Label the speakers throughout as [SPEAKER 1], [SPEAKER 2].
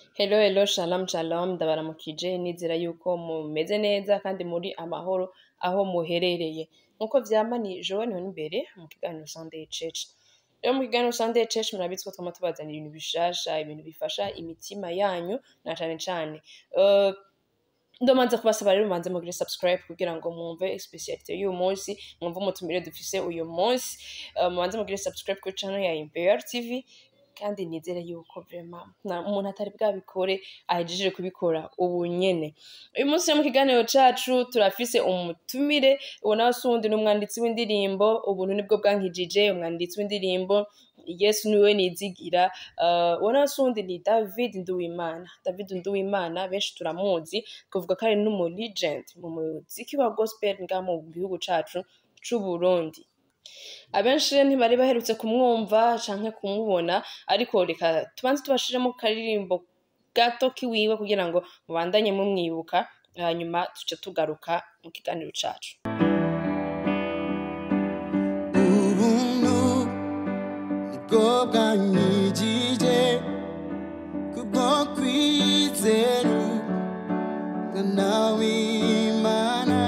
[SPEAKER 1] Hello hello shalom shalom ndabaramukije nizera yuko mumeze neza kandi muri amahoro aho muherereye nkuko vyama ni Joan Imbere mu kiganiro Sunday Church rero mu kiganiro Sunday Church murabizi ko twama tubazanira ibintu bishasha ibintu bifasha imitima yanyu na cane cane uh, ndomanza kubasaba rero mubanze mugire subscribe kugira ngo mwumve specialite y'uyu munsi mwumve umutumire dufise uyu munsi uh, mubanze mugire subscribe kuri channel ya Imperial TV kandi nizere yuko vraiment nta umuntu atari bwabikore ahejeje kubikora ubu nyene uyu munsi rero mu kiganiro cacu turafise umutumire ubona si uwundi ni umwanditsi w'indirimbo ubuntu nibwo bwankijije umwanditsi w'indirimbo yesu niwe nizigira uh, ubona si uwundi ni david nduwimana david nduwimana benshi turamuzi kuvuga ko ari n'umu legend mu muziki wa gospel ngaha mu gihugu cacu c'uburundi abenshi rero ntibari baherutse kumwumva canke kumubona ariko reka tubanze tubashiremo karirimbo gato kiwiwe kugira ngo mubandanye mumwibuka hanyuma tuce tugaruka mu kiganiro cacu
[SPEAKER 2] ubuntu nibwo bwanyigije kubwo kwizera umwana w'imana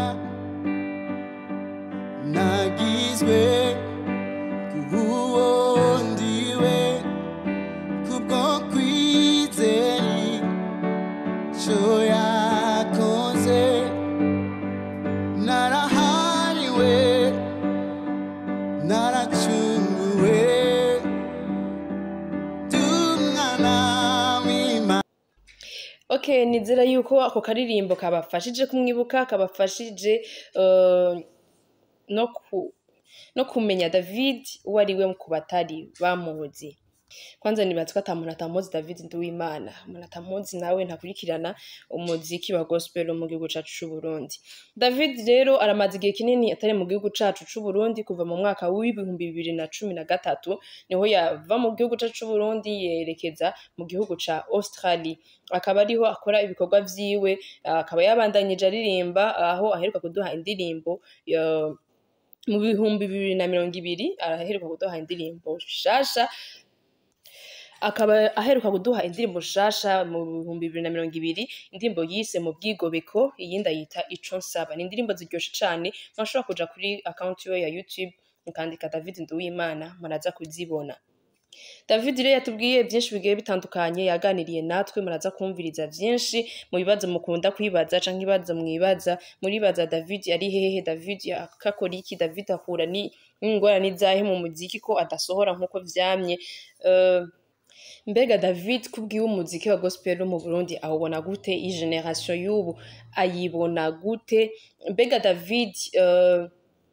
[SPEAKER 2] nagizwe kubuwo ndiwe kubwo kwizera ico yakoze narahariwe naracunguwe dumwana w'imana
[SPEAKER 1] okay nizera yuko ako karirimbo kabafashije kumwibuka kabafashije uh, no ku no kumenya david uwo ari we ku batari bamuzi kwanza nibaza ko ata muntu atamuzi david nduwimana umuntu atamuzi nawe ntakurikirana umuziki wa gospel wo mu gihugu cacu c'uburundi david rero aramaze igihe kinini atari mu gihugu cacu c'uburundi kuva mu mwaka w'ibihumbi bibiri na cumi na gatatu niho yava mu gihugu cacu c'uburundi yerekeza mu gihugu ca australie akaba ariho akora ibikorwa vyiwe akaba yabandanyije aririmba aho aheruka kuduha indirimbo ya- mu bihumbi bibiri na mirongo ibiri araheruka kuduha indirimbo shasha akaba aheruka kuduha indirimbo shasha mu bihumbi bibiri na mirongo ibiri indirimbo yise mu bwigobeko iyindi ayita ico nsaba ni indirimbo ziryoshe cane mwashobora kuja kuri account yiwe ya youtube mukandika david nduwimana muraza kuzibona david rero yatubwiye byinshi bigiye bitandukanye yaganiriye natwe muraza kumviriza byinshi mu bibazo mukunda kwibaza canke ibibazo mwibaza muribaza david yari hehe david akakora iki david ahura ni n'ingorane izahe mu muziki ko adasohora nk'uko vyamye uh, mbega david kubwiwe umuziki wa gospel wo mu burundi awubona gute iyi generation y'ubu ayibona gute mbega david uh,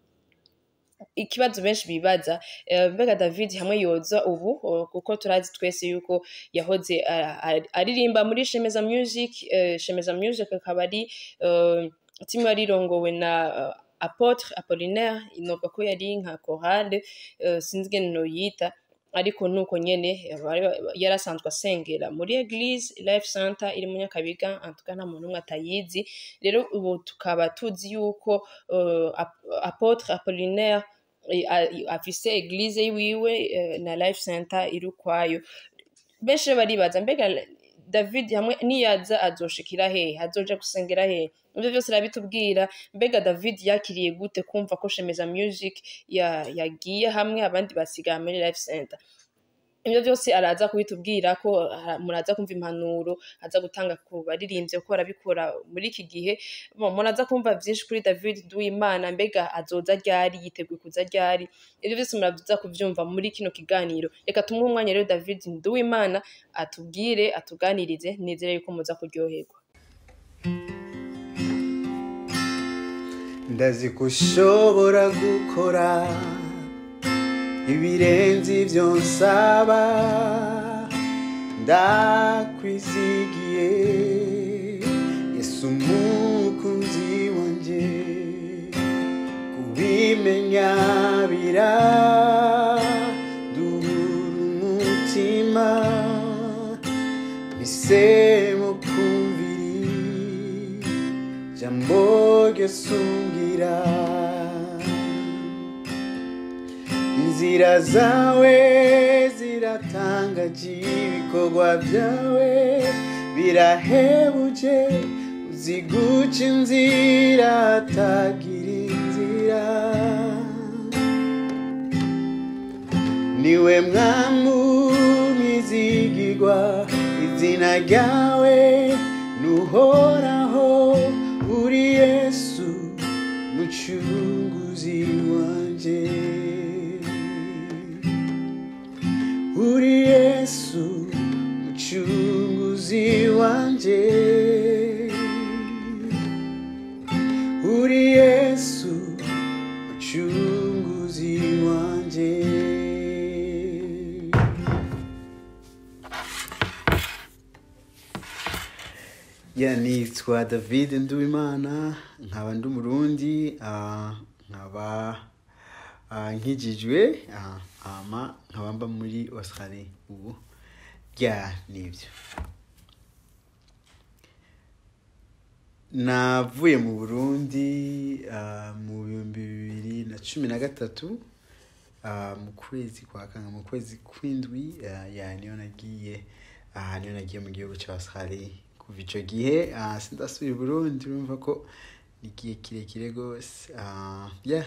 [SPEAKER 1] ikibazo benshi bibaza eh, mbega david hamwe yoza ubu uh, kuko turazi twese yuko yahoze uh, ari- aririmba muri shemeza music eh, shemeza music akaba ari uh, timu yari irongowe na uh, apotre apollinaire inovuga ko yari nka chorale uh, sinzi ingene noyita ariko nuko nyene bari- yari asanzwe asengera muri eglise life center iri mu nyakabiga antuka nta muntu umwe atayizi rero ubu tukaba tuzi yuko uh, Ap- apotre apollinaire eh, a- afise eglise yiwiwe eh, na life center iri ukwayo benshi rero baribaza mbega david hamwe niyaza azoshikira hehe azoja gusengera hehe ivyo vyose arabitubwira mbega david yakiriye gute kumva ko shemeza music ya- yagiye hamwe abandi basigaye muri life center ibyo byose araza kubitubwira ko ah, muraza kumva impanuro aza gutanga ku baririmbyi ko barabikora muri iki gihe Bon, muraza kumva byinshi kuri david duwimana mbega azoza ryari yiteguye kuza ryari ibyo byose muraza kuvyumva muri kino kiganiro reka tumuhe umwanya rero david duwimana atubwire atuganirize nizere yuko muza kuryoherwa
[SPEAKER 2] ndazi ko ushobora gukora ibirenze ibyo nsaba ndakwizigiye yesu umukunzi wanjye kubimenya biraduhura umutima bisemo kumviri jambo ryosungira inzira zawe ziratangaje ibikorwa byawe birahebuje uzi guca inzira atagira inzira niwe mwamu mwizigirwa izina ryawe nuhoraho uri yesu mucunguzi wanje uri yesu mucunguzi wanje uri yesu mucunguzi wanje ya nitwa david nduwimana nkaba ndi umurundi ah, nkaba ah, nkijijwe ah, ama nkaba mba muri australie ubu ya nibyo navuye mu burundi ah, mu bihumbi bibiri na cumi na gatatu ah, mu kwezi kwa kanga mu kwezi kw'indwi ah, ya niyo nagiye aha niyo nagiye mu gihugu cya australie kuva icyo gihe ah, sindasubira i burundi urumva ko ni igihe kirekire rwose ah, yeah.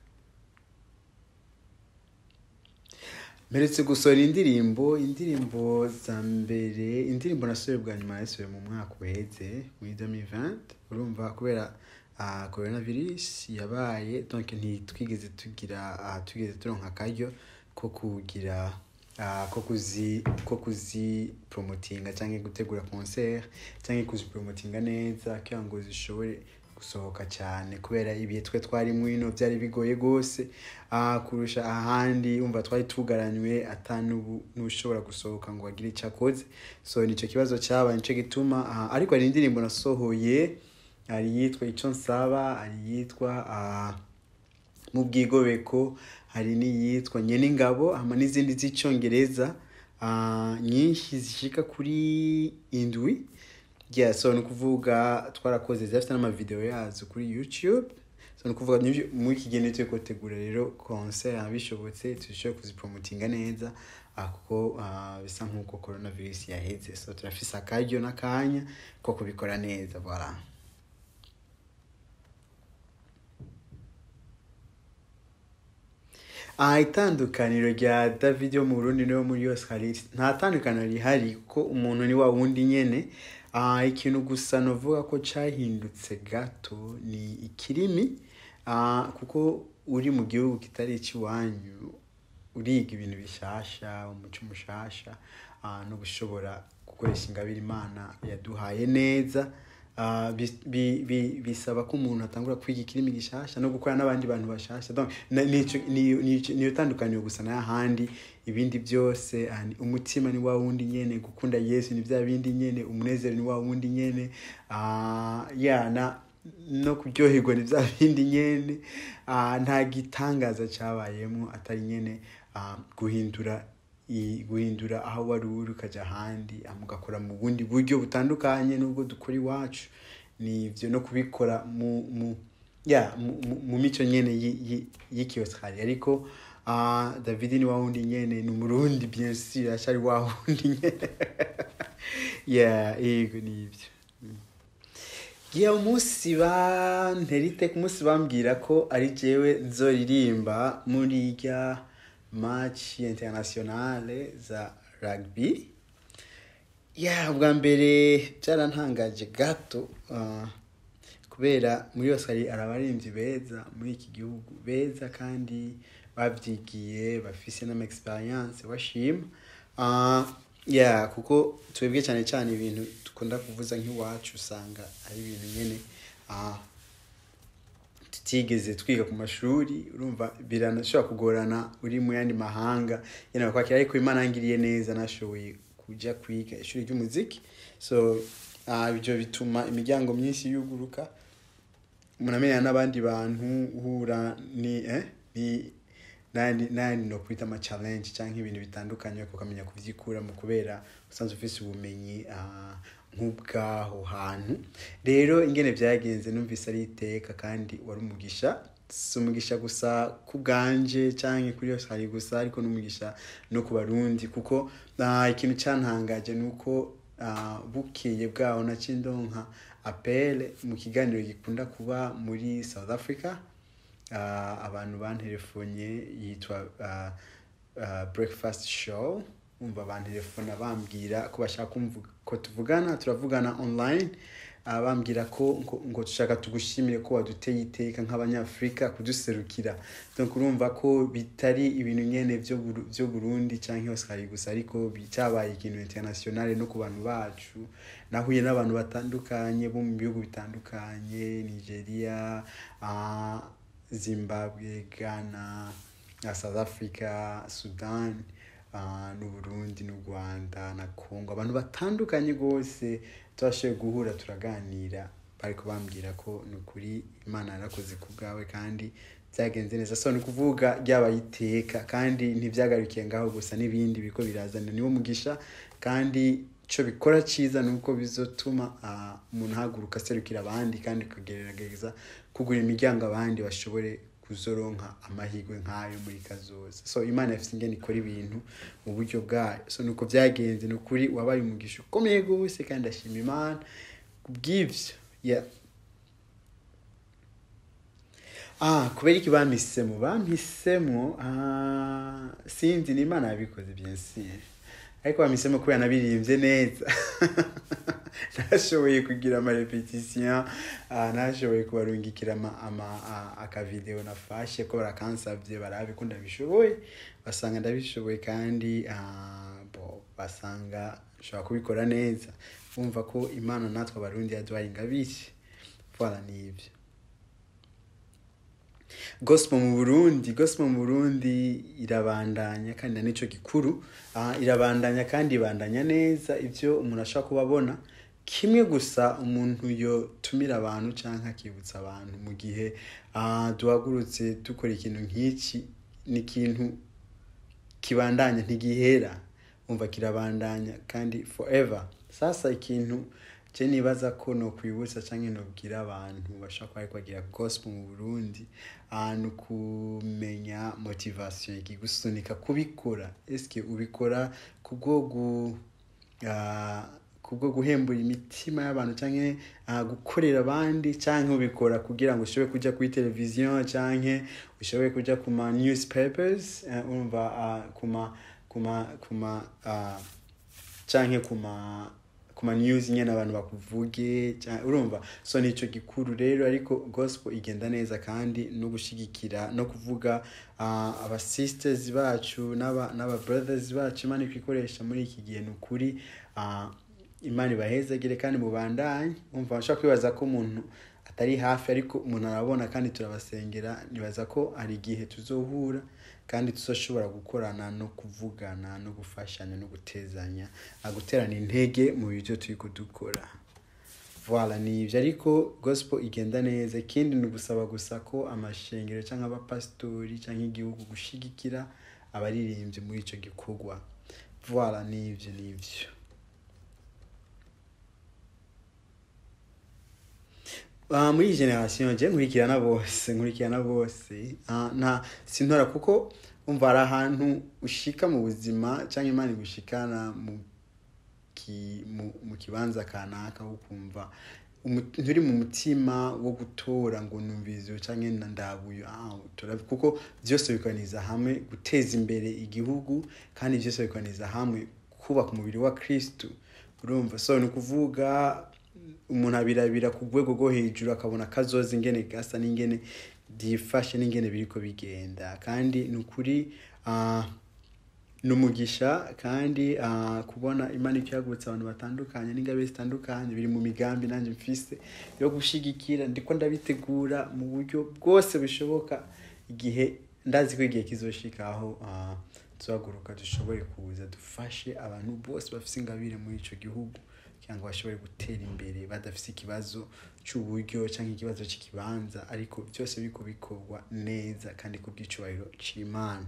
[SPEAKER 2] mperetse gusohora indirimbo indirimbo za mbere indirimbo nasohoye bwa nyuma yasohoye mu mwaka uheze muri 2020 urumva kubera uh, coronavirus yabaye donc ntitwigeze tugira uh, twigeze turonka akaryo ko kugira uh, ko kuzi ko kuzi promotinga cyangwa gutegura concert cyangwa kuzipromotinga neza kugira ngo zishobore gusohoka cyane kubera ibihe twe twari mwino byari bigoye rwose ah, kurusha ahandi umva twari tugaranywe ata n'ubu n'ushobora gusohoka ngo agire icyo akoze so nicyo kibazo cyabaye nicyo gituma ah, ariko hari indirimbo nasohoye hari iyitwa icyo nsaba hari iyitwa ah, mu bwigobeko hari n'iyitwa nyene ingabo hama n'izindi z'icyongereza ah, nyinshi zishika kuri indwi yeah, so ni ukuvuga twarakoze zifite n'amavideo yazo kuri youtube so ni ukuvuga n'ibyo- muri iki gihe turi gutegura rero concert bishobotse turashobora kuzipromotinga neza ah, kuko ah, bisa nk'uko coronavirus yaheze so turafise akaryo n'akanya ko kubikora neza voilà aha itandukaniro rya david yo mu burundi niyo muri yose hari nta tandukaniro rihari kuko umuntu ni wa wundi nyene Ah, ikintu gusa novuga ko cyahindutse gato ni ikirimi Ah, kuko uri mu gihugu kitari icy'iwanyu uriga ibintu bishasha umuco mushasha ah, no gushobora gukoresha ingabire imana yaduhaye neza Ah, bi- bi- bi- bisaba ko umuntu atangura kwiga ikirimi gishasha no gukora n'abandi bantu bashasha Donc, na- nico- ni- ni- niyo tandukaniro gusa n'ahandi ibindi byose ah, ni- umutima ni wa wundi nyene gukunda yesu ni bya bindi nyene umunezero ni wa wundi nyene Ah, ya na no kuryoherwa ni bya bindi nyene Ah, nta gitangaza cyabayemo atari nyene ah, guhindura i- guhindura aho wari uri ukajya ahandi ah, mugakora mu bundi buryo butandukanye n'ubwo dukora iwacu ni ibyo no kubikora mu mu ya mu, mu, mu mico nyene yi- yi- y'ikiyositari ariko ah, david ni wa wundi nyene ni umurundi bien sûr ashari wa wundi nyene ya yego ni ibyo gihe umunsi banterite ku munsi bambwira ko ari jewe nzoririmba muri irya match internationale za rugby ya bwa mbere byarantangaje gato ah, kubera muri yose hari abaririmbyi beza muri iki gihugu beza kandi babyigiye bafise n'ama experience bashima Ah, ya kuko twebwe cyane cyane ibintu dukunda kuvuza nk'iwacu usanga ari ibintu nyene ah, tutigeze twiga ku mashuri urumva biranashobora kugorana uri mu yandi mahanga yana kwakira ariko imana yangiriye neza nashoboye kujya kwiga ishuri ry'umuziki so ah, ibyo bituma imiryango myinshi yuguruka umuntu amenyana n'abandi bantu uhura ni eh, ni nandi nandi no kwita ama challenge cyangwa ibintu bitandukanye ariko ukamenya kuvyikuramo kubera usanzwe ufise ubumenyi ah, nk'ubwaho hantu rero ingene byagenze numvise ari iteka kandi wari umugisha si umugisha gusa ku bwanje cyangwa kuri yose hari gusa ariko n'umugisha no ku barundi kuko ah, ikintu cyantangaje ni uko ah, bukeye bwaho naciye ndonka apele mu kiganiro gikunda kuba muri south africa Ah, abantu banterefonye yitwa ah, ah, breakfast show umva banterefona bambwira ko bashaka kumva ko tuvugana turavugana online Ah, bambwira ko ngo, ngo dushaka tugushimire ko waduteye iteka nk'abanyafurika kuduserukira donc urumva ko bitari ibintu nyene vyo Buru- vyo burundi canke oscari gusa ariko bi- cabaye ikintu internationale no ku bantu bacu nahuye n'abantu batandukanye bo mu bihugu bitandukanye nigeria ah, zimbabwe ghana na south africa sudan ah, n'uburundi n'u rwanda na congo abantu batandukanye rwose twashoboye guhura turaganira bariko bambwira ko ni ukuri imana yarakoze ku bwawe kandi byagenze neza so ni ukuvuga ryabaye iteka kandi ntibyagarukiye ngaho gusa n'ibindi biriko birazana niwo mugisha kandi icyo bikora cyiza ni uko bizotuma ah, umuntu ahaguruka aserukira abandi kandi akagerageza kugura imiryango abandi bashobore kuzoronka amahirwe nk'ayo muri kazoza so imana yafite ingene ikora ibintu mu buryo bwayo so nuko byagenze ni ukuri wabaye umugisha ukomeye rwose kandi ashima imana kubw'ivyo yeah. ah kubera iki bampisemo bampisemo ah, sinzi ni imana yabikoze bien sûr ariko bampisemo kubera nabirimbye neza nashoboye kugira amarepetisiyo nashoboye kubarungikira ama, ama, a- akavideo nafashe ko barakansabye barabe ko ndabishoboye basanga ndabishoboye kandi ah, bo basanga nshobora kubikora neza bumva ko imana natwe abarundi yaduhaye ingabire voilà nibyo gospel mu burundi gospel mu burundi irabandanya kandi na nico gikuru Ah, irabandanya kandi ibandanya neza ibyo umuntu ashobora kuba abona kimwe gusa umuntu yotumira abantu cyangwa akibutsa abantu mu gihe ah, duhagurutse dukora ikintu nk'iki ni ikintu kibandanya ntigihera umva kirabandanya kandi forever sasa ikintu je nibaza ko no kwibutsa canke nobwira abantu bashobora kuba ariko bagira gospel mu burundi ah, ni ukumenya motivation ikigusunika kubikora eske ubikora kubwo gu ah, kubwo guhembura imitima y'abantu canke ah, gukorera abandi canke ubikora kugira ngo ushobore kuja kuri televiziyo canke ushobore kuja ku ma newspapers eh, urumva ah, kuma kuma kuma ah, canke kuma kuma news nyene abantu bakuvuge ca- urumva so nico gikuru rero ariko gospel igenda neza kandi no gushigikira no kuvuga uh, aba sisters bacu n'aba n'aba brothers bacu imana kwikoresha muri iki gihe ni ukuri uh, imana ibahezagire kandi mubandanye umva nshaka kwibaza ko umuntu atari hafi ariko umuntu arabona kandi turabasengera nibaza ko hari igihe tuzohura kandi tuzoshobora gukorana no kuvugana no gufashanya no gutezanya ah, guterana intege mu byo turi kudukora voilà ni ibyo ariko gospel igenda neza ikindi ni ugusaba gusa ko amashengero cyangwa abapasitori cyangwa igihugu gushigikira abaririmbyi muri icyo gikorwa voilà ni ibyo ni ibyo Ah, muri iyi generasiyo nje nkurikirana bose nkurikirana bose Ah, nta sintora kuko umva hari ahantu ushika mu buzima cyangwa imana igushikana mu ki- mu- mu kibanza kanaka wo kumva umu- nturi mu mutima wo gutora ngo numvizo cyangwa na ndabuyo ah, tora- kuko byose bikoraniza hamwe guteza imbere igihugu kandi byose bikoraniza hamwe kubaka umubiri wa kristu urumva so ni ukuvuga umuntu abirabira ku rwego rwo hejuru akabona kazoza ingene gasa n'ingene byifashe n'ingene biriko bigenda kandi ni ukuri ah, ni umugisha kandi ah, kubona imana ikihagurutsa abantu batandukanye n'ingabe zitandukanye biri mu migambi nanjye mfise yo gushigikira ndiko ndabitegura mu buryo bwose bushoboka igihe ndazi ko igihe kizoshika aho ah, tuzaguruka dushobore kuza dufashe abantu bose bafise ingabire muri ico gihugu kugira ngo bashobore gutera imbere badafise ikibazo c'uburyo cyangwa ikibazo c'ikibanza ariko byose biriko bikorwa neza kandi ku bw'icubahiro c'imana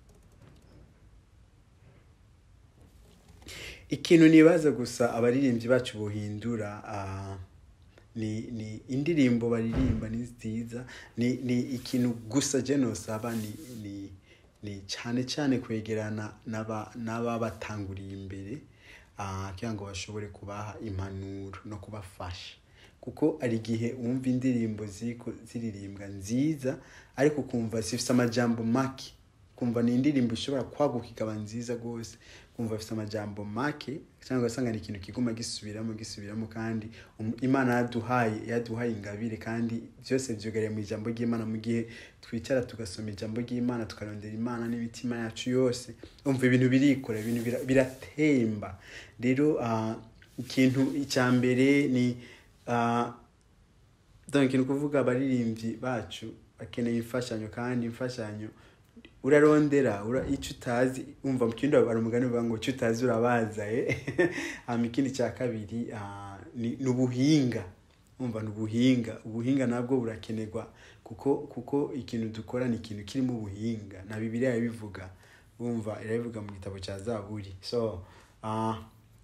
[SPEAKER 2] ikintu nibaza gusa abaririmbyi bacu bohindura ah, ni ni indirimbo baririmba ni nziza ni ni ikintu gusa je nosaba ni ni ni cyane cyane kwegerana n'aba n'ababatanguriye imbere ah, kugira ngo bashobore kubaha impanuro no kubafasha kuko hari igihe wumva indirimbo ziriko ziririmbwa nziza ariko ukumva zifite amajambo make kumva ni indirimbo ishobora kwaguka ikaba nziza rwose kumva afite amajambo make cyangwa ugasanga ni ikintu kiguma gisubiramo gisubiramo kandi um- imana yaduhaye yaduhaye ingabire kandi byose byugariye mu ijambo ry'imana mu gihe twicara tugasoma ijambo ry'imana tukarondera imana n'imitima yacu yose umva ibintu birikora ibintu bira- biratemba rero ah, ikintu icya mbere ni ah, donc ni ukuvuga abaririmbyi bacu bakeneye imfashanyo kandi imfashanyo urarondera ura, icyo utazi umva mu kindi hari umugani uvuga ngo icyo utazi urabaza eh? hama ikindi cya kabiri ah, ni ni ubuhinga umva ni ubuhinga ubuhinga nabwo burakenerwa kuko kuko ikintu dukora ni ikintu kirimo ubuhinga na bibiliya irabivuga wumva irabivuga mu gitabo cya zaburi so ah,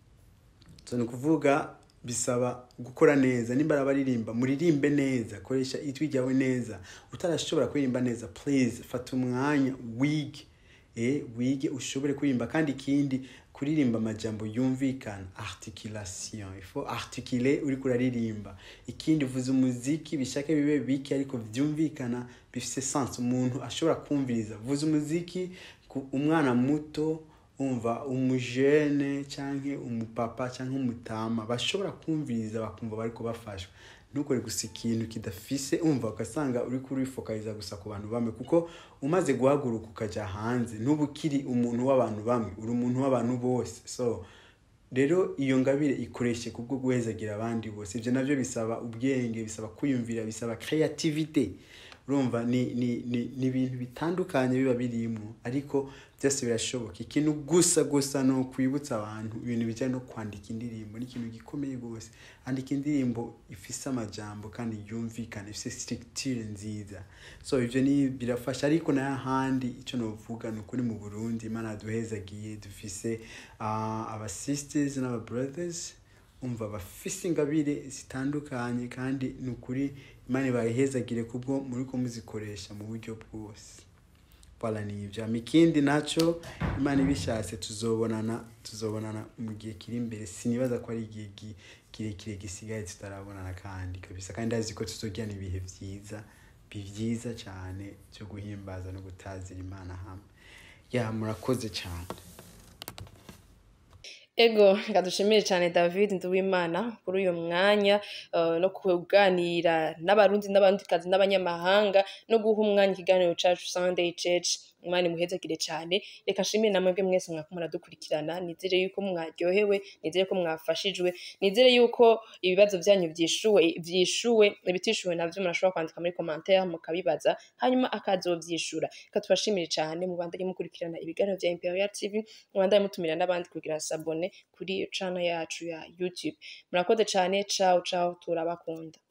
[SPEAKER 2] so ni ukuvuga bisaba gukora neza nimba ari abaririmba muririmbe neza koresha ijwi ryawe neza utarashobora kuririmba neza please fata umwanya wige eh, wige ushobore kuririmba kandi ikindi kuririmba amajambo yumvikana articulation ifo articule uri kuraririmba ikindi vuza umuziki bishake bibe bike ariko vyumvikana bifise sense umuntu ashobora kumviriza vuza umuziki ku umwana muto umva umujene canke umupapa canke umutama bashobora kumviriza bakumva bariko bafashwa ntukore gusa ikintu kidafise umva ugasanga uri kurifokaliza gusa ku bantu bamwe kuko umaze guhaguruka ukaja hanze ntuba ukiri umuntu w'abantu bamwe uri umuntu w'abantu bose so rero iyo ngabire ikoreshe kubwo guhezagira abandi bose ibyo nabyo bisaba ubwenge bisaba kwiyumvira bisaba creativity urumva ni ni ni ni ibintu bitandukanye biba birimo ariko byose birashoboka ikintu gusa gusa ni ukwibutsa abantu ibintu bijyanye no kwandika indirimbo ni ikintu gikomeye rwose andika indirimbo ifise amajambo kandi yumvikana ifise structure nziza so ivyo ni birafasha ariko nayo ahandi icyo novuga ni ukuri mu burundi imana yaduhezagiye dufise uh, aba sisters n'aba brothers umva bafise ingabire zitandukanye kandi ni ukuri imana ibayihezagire kubwo muri ko muzikoresha mu buryo bwose wala ni ibyo hama ikindi nacyo imana ibishatse tuzobonana tuzobonana mu gihe kiri imbere sinibaza ko ari igihe gi- kirekire gisigaye tutarabonana kandi kabisa kandi azi ko tuzogirana ibihe byiza byiza cyane byo guhimbaza no gutazira imana hamwe ya murakoze cyane
[SPEAKER 1] ego reka dushimire cyane david nduwimana kuri uyu mwanya eh, no kuganira n'abarundi n'abandikazi n'abanyamahanga no guha umwanya ikiganiro cacu sunday church imana imuhezagire cyane reka nshimire namwe bwe mwese mwako muradukurikirana nizere yuko mwaryohewe nizere ko mwafashijwe nizere yuko ibibazo byanyu byishuwe byishuwe ibitishuwe navyo murashobora kwandika muri commentaire mukabibaza hanyuma akazovyishura reka tubashimire cyane mubandanye mukurikirana ibiganiro vya imperial tv mubandanye mutumira n'abandi kugira sabone kuri channel yacu ya youtube murakoze cyane ciao ciao turabakunda